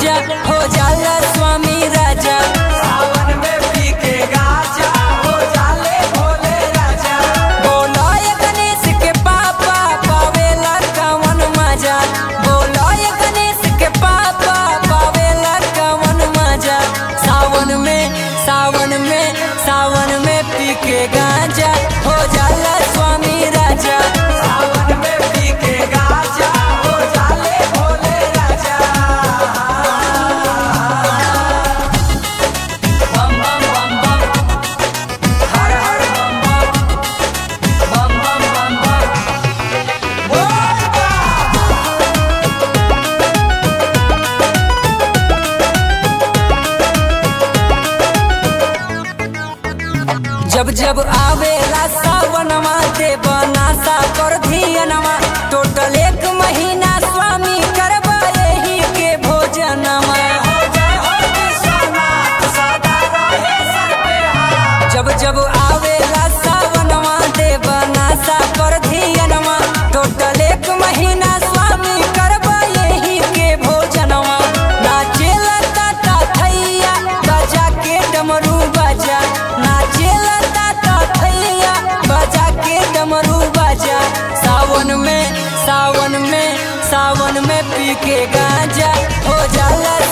गांजा हो जाला स्वामी राजा सावन में पी के गाजा हो जाले भोले राजा बोलो ये गणेश के पापा पावेला कवन मजा बोलो ये गणेश के पापा पावेला कवन मजा सावन में सावन में सावन में पी के गांजा हो जाला स्वामी राजा सावन में पी के गाजा हो जाले भोले राजा बम बम बम बम हर हर बम बम बम बम बम बम बोल बा जब जब आवेला सावनमा दे बनासा कर धियनमा टोटल एक महीना स्वामी करबा यही के भोजनमा जय हो विश्वनाथ सदा रहे सर पे हाथ जब जब आवेला सावनमा दे बनासा कर धियनमा टोटल एक महीना स्वामी करबा यही के भोजनमा नाचेला ताता थैया बजा के डमरू बजा नाचेला ताता थैया बजा के डमरू बजा सावन में सावन में सावन में पी के गांजा हो जाला